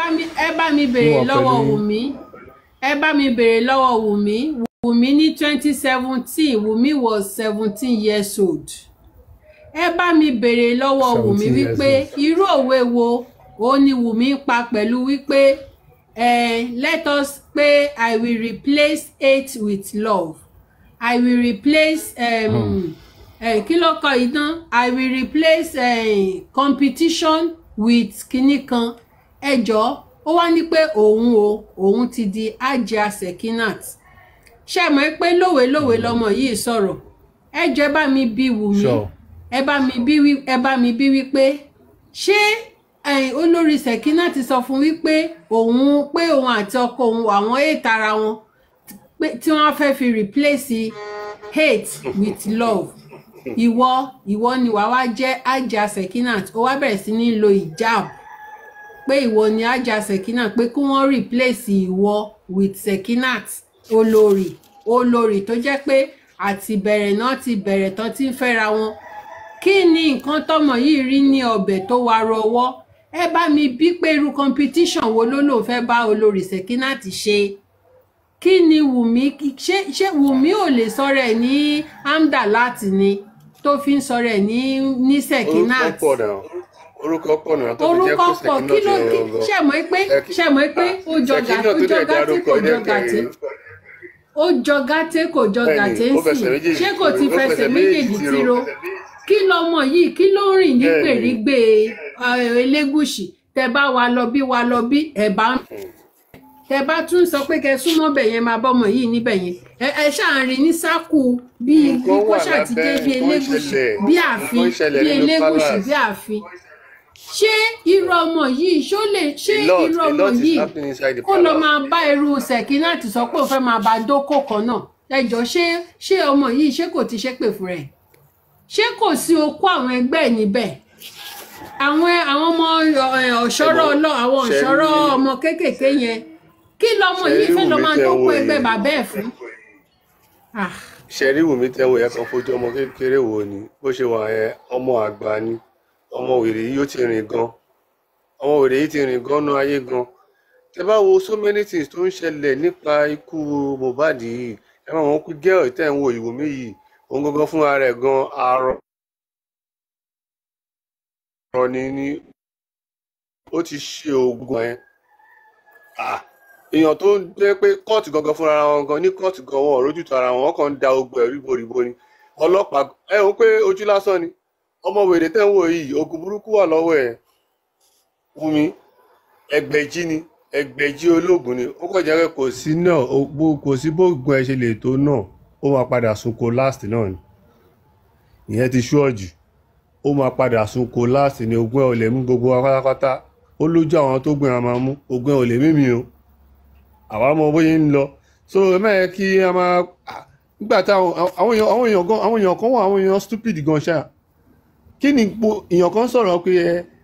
mi ẹ bá mi béèrè Wọ́n lọ́wọ́ pẹ̀lú- Wùmí ẹ bá mi béèrè lọ́wọ́ Wùmí Wùmí ní twenty seventeen Wùmí was seventeen years old ẹ bá mi béèrè lọ́wọ́ Wùmí 17 years wípé irú òwe wo òun ni Wùmí ń pa pẹ̀lú wípé eh, let us pé I will replace hate with love I will replace um, eh, kí ló kọ idán I will replace eh, competition with kinní kan ẹjọ́ ó wá ní pé òun o òun ti di Hajia Sekinat ṣe mọ̀ pé lówelówe lọmọ yìí sọ̀rọ̀ ẹ jọ ẹ bá mi bí Wùmí Sure. ẹ bá mi bí wí ẹ bá mi bí wípé ṣé ẹ̀yin olórí Sekinat ti sọ fún wípé òun pé òun àti ọkọ òun àwọn èètà ara wọn pé tí wọ́n fẹ́ fi replace hate with love ìwọ ìwọ ni wàá wá jẹ́ Hajia Sekinat ó wá bẹ̀rẹ̀ sí ní lo hijab pé ìwọ ni Hajia Sekinat pé kí wọ́n replace ìwọ with Sekinat olórí olórí tó jẹ́ pé àti bẹ̀rẹ̀ náà ti bẹ̀rẹ̀ tán ti ń fẹ́ra wọn kí ni nǹkan tọmọ yìí rí ní ọbẹ̀ tó wá rọwọ́ ẹ bá mi bí pé irú competition wo ló lòun fẹ́ bá olórí Sekinat ṣe kí ni Wùmí ṣé ṣé Wùmí ò lè sọ̀rọ̀ ẹ̀ ní Hamdalat ni tó fi ń sọ̀rọ̀ ẹ̀ ní ní orúkọ Sekinat pọ̀ náà orúkọ pọ̀ náà tó fi jẹ́ orúkọ kó pọ̀ kí ló Sekinat kí yẹn gangan. ṣe mọ̀ pé Seki- ṣe mọ̀ pé ó jọ gà Sekinat ó tó jọ dẹ̀ gàtí dárúkọ kò jẹ́ jọ gàtí kẹrin ó jọ gàtí kò jọ Bẹ́ẹ̀ni, gàtí ń ó fẹsẹ̀ sìn méjèèjì ṣé kò ti tiro, ó fẹsẹ̀ fẹsẹ̀ méjèèjì méjèèjì tiro tiro. kí lọmọ yìí kí ló ń rìn ní Bẹ́ẹ̀ni. gbèrígbè eh, Elégùṣì tẹ bá wa lọ bí wa lọ bí ẹ bá ń tẹ bá tún sọ pé kẹ súnmọ́ bẹ̀ yẹn máa bọ́mọ yìí níbẹ̀ yẹn ẹ ẹ ṣáà ń rí ní sákù bí bí Nǹkan kó wà ṣàtijé lábẹ́, bí nǹkan Elégùṣì ṣẹlẹ̀, bí nǹkan ààfin ṣẹlẹ̀ bí nínú Elégùṣì palace. bí ààfin ṣé irú ọmọ yìí ṣó lè ṣé A lot, irú a ọmọ lot is yìí happening inside the kó lọ palace. máa bá irú Sekinat sọ pé òun fẹ́ máa bá dókò kan náà ẹjọ́ ṣé ṣé ọmọ yìí ṣé kò ti ṣépè fún rẹ̀ ṣé kò sí okó àwọn ẹgbẹ́ ẹ̀ níbẹ̀ àwọn àwọn ọmọ ẹ, ọ̀ṣọ́rọ̀ ọlọ́ àwọn ṣe ọ̀ṣọ́rọ̀ rí- ọmọ kéékèèké yẹn kí lọmọ ṣe yìí rí fẹ́ lọ Wùmí máa tẹ́ ń dókò wò ẹgbẹ́ yìí. bàbá ẹ̀ fún. Ah, ṣẹ̀rí Wùmí tẹ́wọ̀ yẹn kan fojú ọmọ kékeré wò ni bó ṣe wà yẹn ọmọ àgbà ni ọmọ wèrè yìí ó ti rìn gan ọmọ wèrè yìí ti rìn gan nú ayé gan tẹ bá wo so many things tó ń ṣẹlẹ̀ nípa ikú Mohbad yìí ẹ máa wọn kú gẹ́ọ̀ tẹ́ ń wo Wùmí yìí òun gangan fúnra rẹ̀ gan arọ arọ ni ni ó ti ṣe oògùn yẹn Ah, èèyàn tó ń jẹ́ pé kóòtù gangan fúnra wọn gan ní kóòtù gan wọn ò rójútó ara wọn wọn kàn ń da ogun ẹ̀rí boríbo ni ọlọ́pàá ẹ ò pé ojú lásán ni ọmọ wèrè tẹ́ ń wò yìí ogun burúkú wà lọ́wọ́ ẹ̀ Wùmí ẹgbẹ̀jì ni ẹgbẹ̀jì ológun ni ó kàn jẹ́ pé kò sí náà ó- bó- kò sí bóògùn ẹ ṣe lè tó náà ó máa padà sunko last náà ni ìyẹn ti ṣúọ̀jù ó máa padà sunko last ni ogun ẹ ò lè mú gbogbo wa pátápátá ó lójú àwọn tó gbìn àmà mú ogun ẹ ò lè mímì o àwa mọ bóyá ń lọ so ẹ má yẹ kí a máa ah, nígbà tí àwọn àwọn èèyàn àwọn èèyàn gan àwọn èèyàn kan wà àwọn èèyàn stupid gan ṣáà kí ni gbo èèyàn kan sọ̀rọ̀ pé ẹ